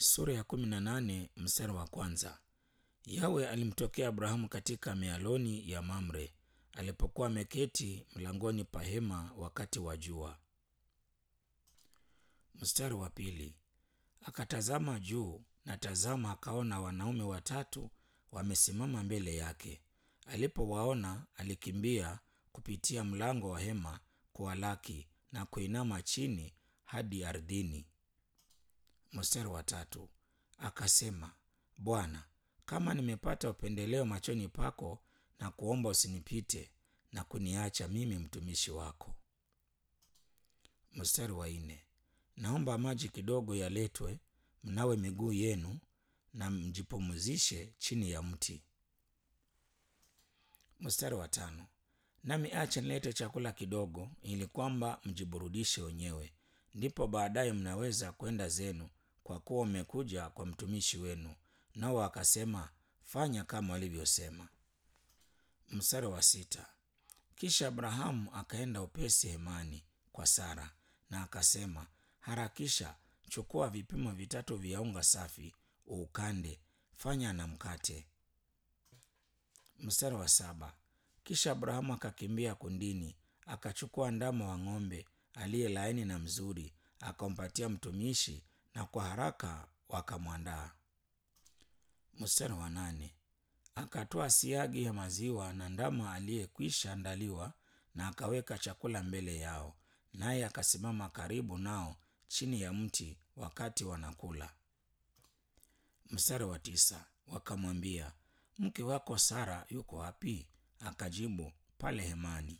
sura ya kumi na nane mstari wa kwanza. Yawe alimtokea Abrahamu katika mialoni ya Mamre alipokuwa ameketi mlangoni pa hema wakati wa jua. Mstari wa pili, akatazama juu na tazama, akaona wanaume watatu wamesimama mbele yake. Alipowaona alikimbia kupitia mlango wa hema kuwalaki na kuinama chini hadi ardhini. Mstari wa tatu, akasema, Bwana, kama nimepata upendeleo machoni pako, na kuomba usinipite na kuniacha mimi mtumishi wako. Mstari wa nne, naomba maji kidogo yaletwe, mnawe miguu yenu na mjipumzishe chini ya mti. Mstari wa tano, nami acha nilete chakula kidogo, ili kwamba mjiburudishe wenyewe, ndipo baadaye mnaweza kwenda zenu, kwa kuwa mmekuja kwa mtumishi wenu. Nao akasema, fanya kama walivyosema. Mstari wa sita, kisha Abrahamu akaenda upesi hemani kwa Sara na akasema, harakisha, chukua vipimo vitatu vya unga safi, uukande, fanya na mkate. Mstari wa saba, kisha Abrahamu akakimbia kundini, akachukua ndama wa ng'ombe aliye laini na mzuri, akampatia mtumishi, na kwa haraka wakamwandaa. Mstari wa nane, akatoa siagi ya maziwa na ndama aliyekwisha andaliwa, na akaweka chakula mbele yao, naye akasimama karibu nao chini ya mti wakati wanakula. Mstari wa tisa, wakamwambia, mke wako Sara yuko wapi? Akajibu, pale hemani.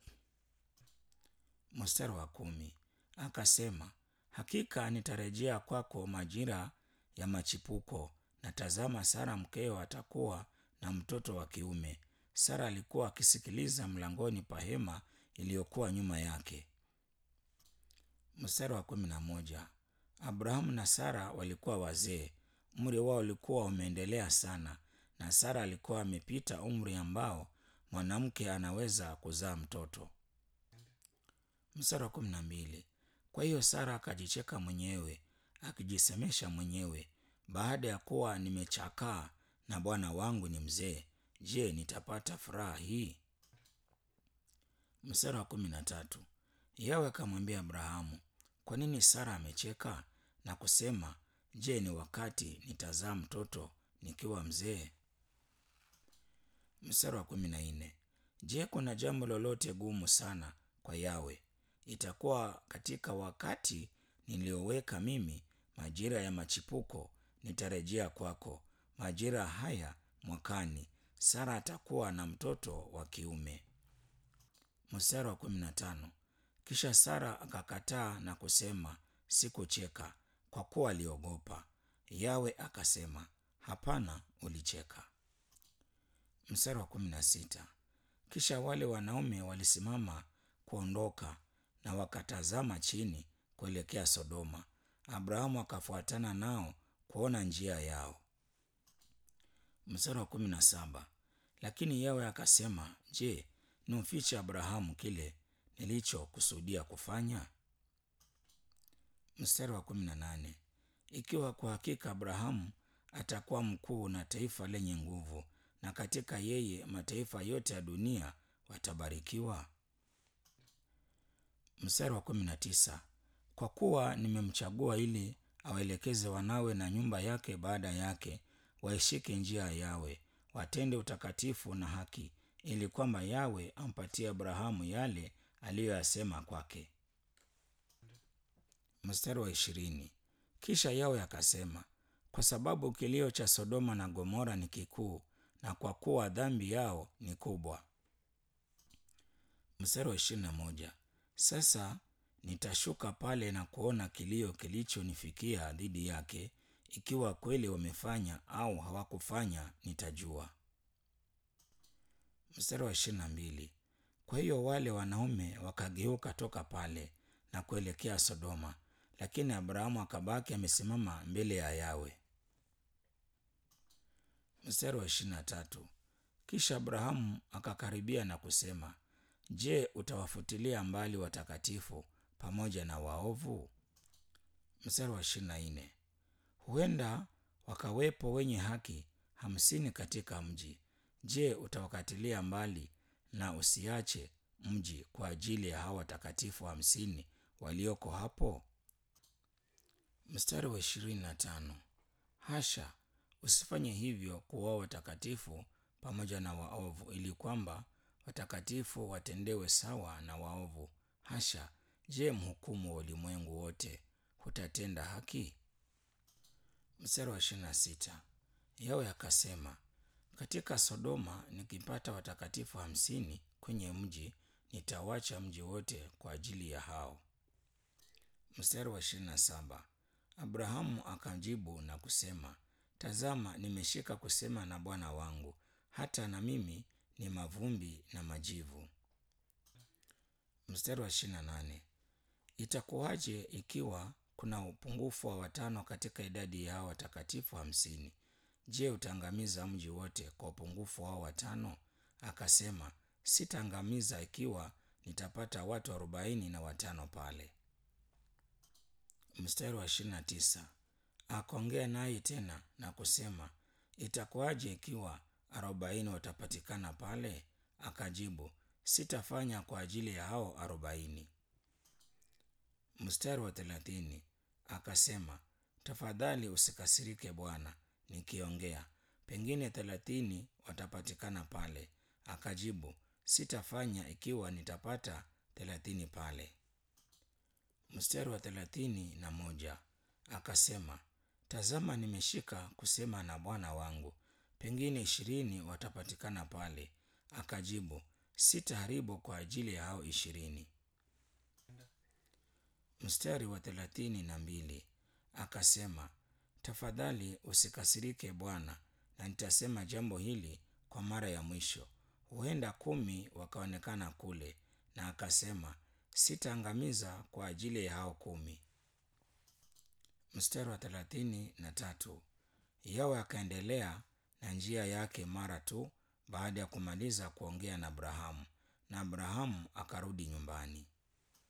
Mstari wa kumi, akasema, hakika nitarejea kwako majira ya machipuko, na tazama, Sara mkeo atakuwa na mtoto wa kiume. Sara alikuwa akisikiliza mlangoni pa hema iliyokuwa nyuma yake. Mstari wa kumi na moja, Abrahamu na Sara walikuwa wazee, umri wao ulikuwa umeendelea sana, na Sara alikuwa amepita umri ambao mwanamke anaweza kuzaa mtoto. Mstari wa kumi na mbili, kwa hiyo Sara akajicheka mwenyewe akijisemesha mwenyewe, baada ya kuwa nimechakaa na bwana wangu ni mzee, je, nitapata furaha hii? Mstari wa kumi na tatu, Yawe akamwambia Abrahamu, kwa nini Sara amecheka na kusema, je, ni wakati nitazaa mtoto nikiwa mzee? Mstari wa kumi na nne, je, kuna jambo lolote gumu sana kwa Yawe? Itakuwa katika wakati nilioweka mimi, majira ya machipuko, nitarejea kwako. Majira haya mwakani, Sara atakuwa na mtoto wa kiume. Mstari wa kumi na tano, kisha Sara akakataa na kusema, sikucheka, kwa kuwa aliogopa. Yawe akasema, hapana, ulicheka. Mstari wa kumi na sita, kisha wale wanaume walisimama kuondoka na wakatazama chini kuelekea Sodoma. Abrahamu akafuatana nao kuona njia yao. Mstari wa kumi na saba, lakini Yawe akasema, je, nimfiche Abrahamu kile nilichokusudia kufanya? Mstari wa kumi na nane, ikiwa kwa hakika Abrahamu atakuwa mkuu na taifa lenye nguvu, na katika yeye mataifa yote ya dunia watabarikiwa. Mstari wa kumi na tisa, kwa kuwa nimemchagua ili awaelekeze wanawe na nyumba yake baada yake, waishike njia ya Yawe, watende utakatifu na haki, ili kwamba Yawe ampatie Abrahamu yale aliyoyasema kwake. Mstari wa ishirini, kisha Yawe akasema, kwa sababu kilio cha Sodoma na Gomora ni kikuu, na kwa kuwa dhambi yao ni kubwa. Mstari wa ishirini na moja, sasa nitashuka pale na kuona kilio kilichonifikia dhidi yake, ikiwa kweli wamefanya au hawakufanya nitajua. Mstari wa ishirini na mbili, kwa hiyo wale wanaume wakageuka toka pale na kuelekea Sodoma, lakini Abrahamu akabaki amesimama mbele ya Yawe. Mstari wa ishirini na tatu, kisha Abrahamu akakaribia na kusema, je, utawafutilia mbali watakatifu pamoja na waovu? Mstari wa ishirini na nne, huenda wakawepo wenye haki hamsini katika mji. Je, utawakatilia mbali na usiache mji kwa ajili ya hawa watakatifu hamsini walioko hapo? Mstari wa ishirini na tano. Hasha, usifanye hivyo kuwao watakatifu pamoja na waovu, ili kwamba watakatifu watendewe sawa na waovu. Hasha, je, mhukumu wa ulimwengu wote hutatenda haki? Mstari wa ishirini na sita. Yawe akasema, katika Sodoma nikipata watakatifu hamsini kwenye mji, nitawacha mji wote kwa ajili ya hao. Mstari wa ishirini na saba. Abrahamu akajibu na kusema, tazama, nimeshika kusema na Bwana wangu, hata na mimi ni mavumbi na majivu. Mstari wa ishirini na nane. Itakuwaje ikiwa kuna upungufu wa watano katika idadi ya hao watakatifu hamsini? Je, utaangamiza mji wote kwa upungufu wao watano? Akasema, sitaangamiza ikiwa nitapata watu arobaini na watano pale. Mstari wa ishirini na tisa. Akaongea naye tena na kusema, itakuwaje ikiwa arobaini watapatikana pale? Akajibu, sitafanya kwa ajili ya hao arobaini. Mstari wa thelathini. Akasema, tafadhali usikasirike Bwana nikiongea, pengine thelathini watapatikana pale. Akajibu, sitafanya ikiwa nitapata thelathini pale. Mstari wa thelathini na moja. Akasema, tazama, nimeshika kusema na Bwana wangu, pengine ishirini watapatikana pale. Akajibu, sitaharibu kwa ajili ya hao ishirini. Mstari wa thelathini na mbili. Akasema, tafadhali usikasirike Bwana, na nitasema jambo hili kwa mara ya mwisho, huenda kumi wakaonekana kule. Na akasema, sitaangamiza kwa ajili ya hao kumi. Mstari wa thelathini na tatu. Yawe akaendelea na njia yake mara tu baada ya kumaliza kuongea na Abrahamu, na Abrahamu akarudi nyumbani.